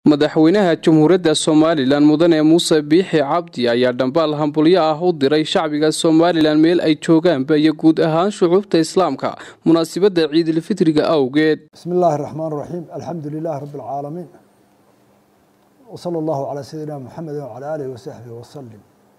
madaxweynaha jamhuuriyadda somalilan mudane muuse biixi cabdi ayaa dhambaal hambulyo ah u diray shacbiga somalilan meel ay joogaanba iyo guud ahaan shucuubta islaamka munaasabadda ciidilfitriga awgeed bismi illaahi raxmaan raxiim alxamdu lilaahi rabbi alcaalamiin wsala allahu calaa sayidina muxamedi wacalaa aalihi wasaxbihi wasalim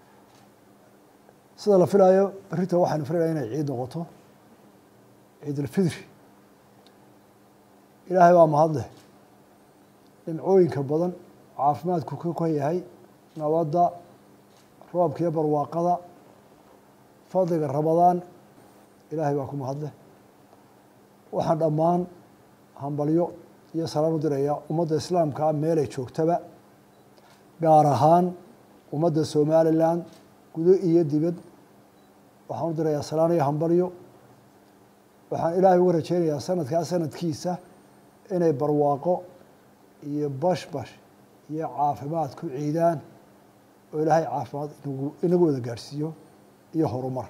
sida la filaayo berrita waxaanu filaynaa inay ciid noqoto ciidulfitri ilaahay waa mahadleh dhimcooyinka badan caafimaadku ka ka yahay nabadda roobka iyo barwaaqada fadliga ramadaan ilaahay baa ku mahadleh waxaan dhammaan hambalyo iyo salaan u dirayaa ummadda islaamkaa meelay joogtaba gaar ahaan ummadda somalilan gudo iyo dibad waxaan u dirayaa salaan iyo hambalyo waxaan ilaahay uga rajeynayaa sanadkaa sanadkiisa inay barwaaqo iyo bashbash iyo caafimaad ku ciidaan oo ilaahay caafimaad inagu inagu wada gaadhsiiyo iyo horumar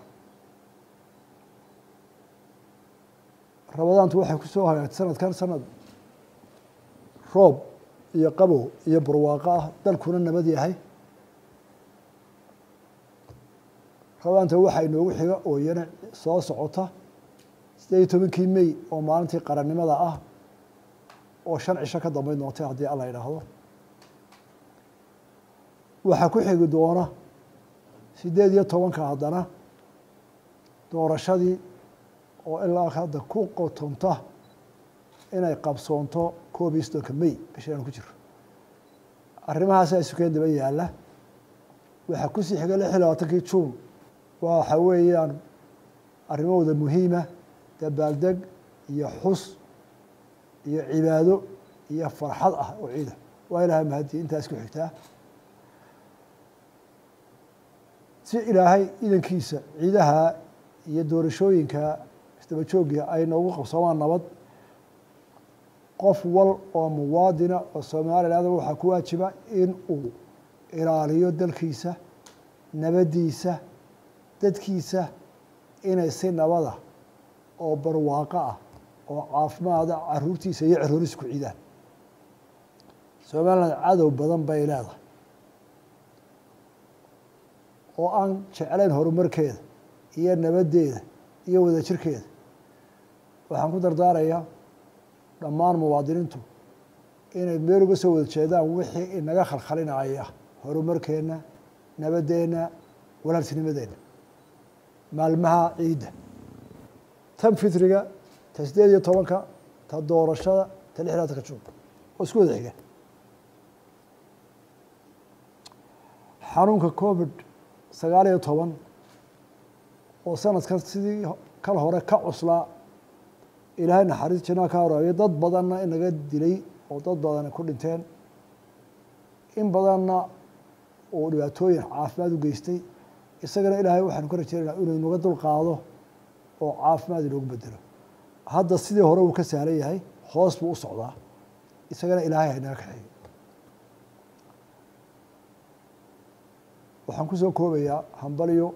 ramadaantu waxay ku soo hagaagtay sanadkan sanad roob iyo qabow iyo barwaaqo ah dalkuna nabad yahay ramadaanta waxaa inoogu xiga oo iyana soo socota sideed iyo tobankii mey oo maalintii qarannimada ah oo shan cisho ka dambeyn doontay haddii alla idhaahdo waxaa ku xigi doona sideed iyo tobanka haddana doorashadii oo ilaa hadda ku qotonta inay qabsoonto koob iyo soddonka mey bishaan ku jiro arrimahaasa isukeen daba yaalla waxaa kusii xiga lix iyo labaatankii juun waxa weeyaan arrimahooda muhiima dabaaldeg iyo xus iyo cibaado iyo farxad ah oo ciida waa ilaahay mahadii intaas ku xigtaa si ilaahay idankiisa ciidaha iyo doorashooyinka isdaba joogga ay noogu qabsoomaan nabad qof wal oo muwaadina oo somaliland waxaa ku waajiba in uu ilaaliyo dalkiisa nabaddiisa dadkiisa inay si nabada oo barwaaqo ah oo caafimaada caruurtiisa iyo cerooriisa ku ciidaan somaliland cadow badan bay leedahay oo aan jeclayn horumarkeeda iyo nabaddeeda iyo wadajirkeeda waxaan ku dardaarayaa dhammaan muwaadiniintu inay meel uga soo wada jeedaan wixii inaga khalkhalinaya horumarkeenna nabadeenna walaaltinimadeenna maalmaha ciidda tan fitriga ta sideed iyo tobanka ta doorashada ta lix labatanka juun oo isku wada xiga xanuunka covid sagaal iyo toban oo sanadkan sidii kal hore ka cuslaa ilaahay naxariis janaa ka horaabiya dad badanna inaga dilay oo dad badana ku dhinteen in badanna uu dhibaatooyin caafimaad u geystay isagana ilaahay waxaanu ka rajeynayna inuu inaga dul qaado oo caafimaad inoogu bedelo hadda sidii hore uu ka sahlan yahay hoos buu u socdaa isagana ilaahay haynaga kaxeeyo waxaan ku soo koobayaa hambalyo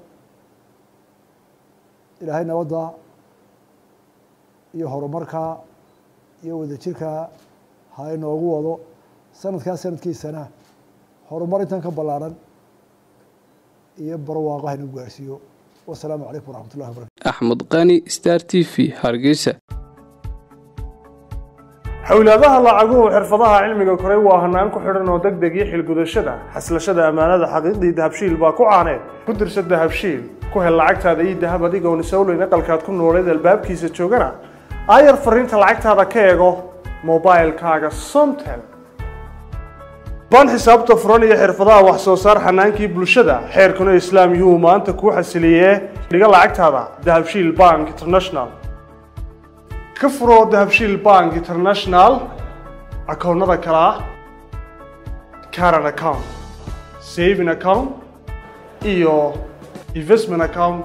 ilaahay nabadda iyo horumarkaa iyo wadajirkaa ha inoogu wado sanadkaa sanadkiisana horumar intan ka ballaaran iyo barwaaqo ha inagu gaarhsiiyo wasalaamu calaykum waraxmat ullahi wabarakatu axmed qani star t v hargeysa xowlaadaha lacaguhu xirfadaha cilmiga koray waa hanaan ku xidhan oo deg deg iyo xilgudashada xaslashada ammaanada xaqiiqdii dahabshiil baa ku caaneed ku dirsa dahabshiil ku hel lacagtaada iyo dahab adigoon isowleyn aqalkaad ku nooleed albaabkiisa joogana aayar fariinta lacagtaada ka eego mobilkaaga somtel ban xisaabta furan iyo xirfadaha wax soo saar xanaankii bulshada xeerkuna islaam yuu maanta kuu xasiliyee dhiga lacagtaada dahabshiil bank international ka furoo dahabshiil bank international akoonnada kale ah caran account saving account iyo investment account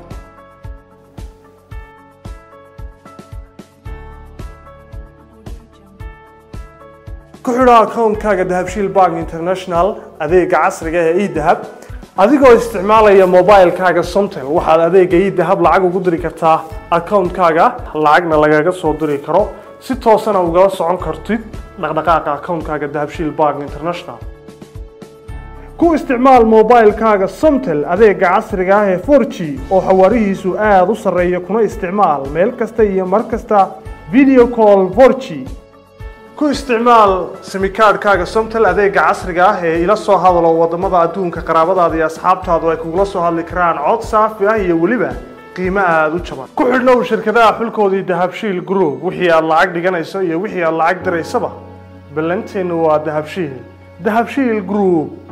ku xidho akoonkaaga dahabshiil bank international adeega casriga ee edahab adigoo isticmaalaya mobilkaaga somtel waxaad adeega edahab lacag ugu diri kartaa akoonkaaga lacagna lagaga soo diri karo si toosana ugala socon kartid dhaqdhaqaaqa akoonkaaga dahabshiil bank international ku isticmaal mobilekaaga somtel adeega casriga ah ee 4g oo xawaarihiisu aada u sarreeya kuna isticmaal meel kasta iyo mar kasta video call 4g ku isticmaal simikaadhkaaga somtel adeega casriga ah ee ila soo hadalo wadamada adduunka qaraabadaada iyo asxaabtaadu ay kugula soo hadli karaan cod saafi ah iyo weliba qiimo aada u jaban ku xidhnow shirkadaha xulkoodii dahabshiil group wixii aad lacag dhiganayso iyo wixii aad lacag diraysaba ballanteennu waa dahabshiil dahabshiil group